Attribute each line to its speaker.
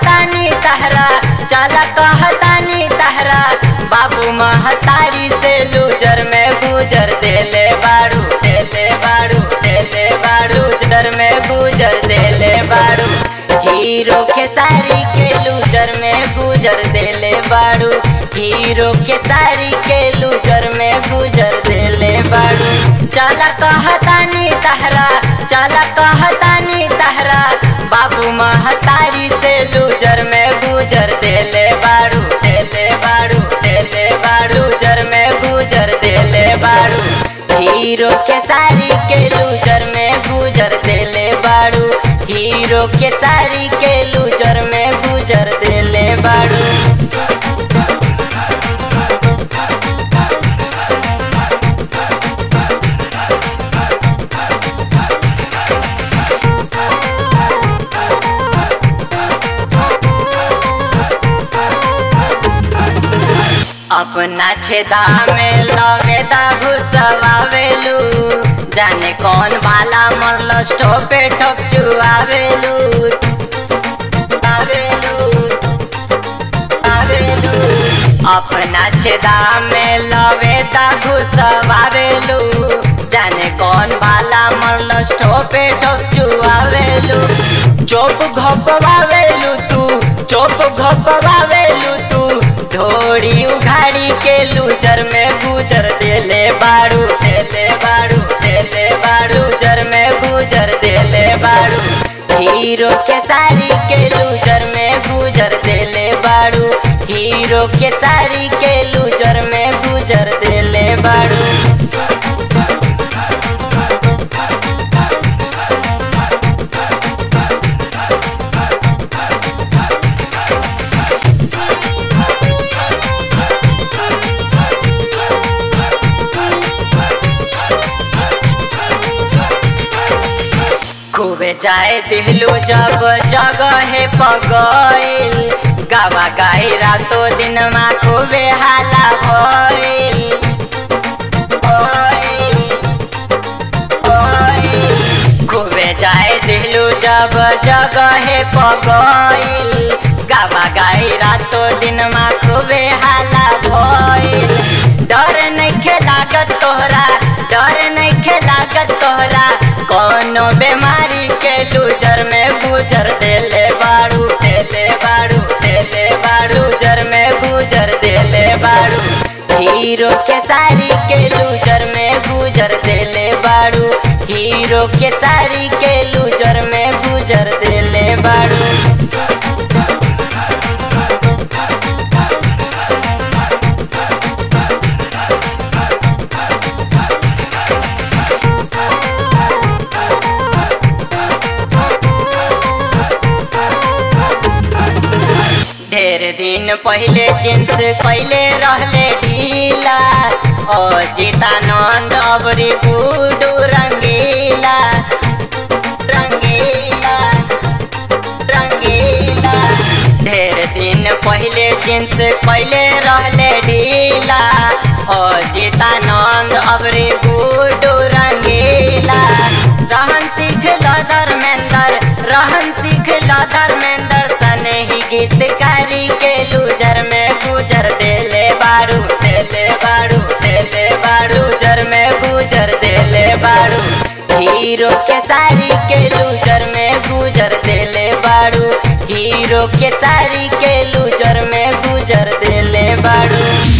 Speaker 1: कहतानी तहरा चला कहतानी तहरा बाबू महतारी से लूजर में गुजर देले बाड़ू देले बाड़ू देले बाड़ू लूजर में गुजर देले बाड़ू हीरो के सारी के लूजर में गुजर देले बाड़ू हीरो के सारी के लूजर में गुजर देले बाड़ू चला कहतानी तहरा चला कहतानी तहरा बाबू महतारी से लूजर में गुजर देले बाड़ू देले बाड़ू देले बाड़ू लूजर में गुजर देले बाड़ू हीरो के सारी के लूजर में गुजर देले बाड़ू हीरो के सारी के लूजर में गुजर देले बाड़ू अपना छेदा में लवेदा घुसवावेलू जाने कौन भाला मरल स्टोपे ठप चुआवेलू आवेलू आवेलू अपना छेदा में लवेदा घुसवावेलू जाने कौन भाला मरल स्टोपे ठप चुआवेलू चोप घपवावेलू तू चोप घपवावेलू तू ढोड़ी उघाड़ी के लूजर में गुजर देले बाड़ू देले बाड़ू देले बाड़ू जर में गुजर देले बाड़ू हीरो के सारी के लूजर में गुजर देले बाड़ू हीरो के सारी के लूजर में गुजर देले बाड़ू खूबे जाए दिलू जब जगह पगइल गावा गाई रातो दिन मा खूबे हाला भइल भइल, भइल। खूबे जाए दिलू जब जगह पगइल गावा गाई रातो दिन मा खूबे हाला भइल डर नइखे लागत तोहरा डर नइखे लागत तोहरा कोनो बीमारी के लूजर में गुजर देले बाड़ू देले बाड़ू देले बाड़ू जर में गुजर देले बाड़ू हीरो के सारी के लूजर में गुजर देले बाड़ू हीरो के सारी के लूजर में गुजर देले बाड़ू ढेर दिन पहले जींस कैले रहले ढीला ओ जीतानंद अबरी गुडू रंगीला रंगीला रंगीला ढेर दिन पहले जींस कैले रहले ढीला ओ जीतानंद अबरी गुडू रंगीला रहन सीख लो धर्मेंद्र रहन सीख लो धर्मेंद्र सने ही गीतकारी के लूजर में गुजर देले बाड़ू देले बाड़ू देले बाड़ू जर में गुजर देले बाड़ू हीरो के सारी के लूजर में गुजर देले बाड़ू हीरो के सारी के लूजर में गुजर देले बाड़ू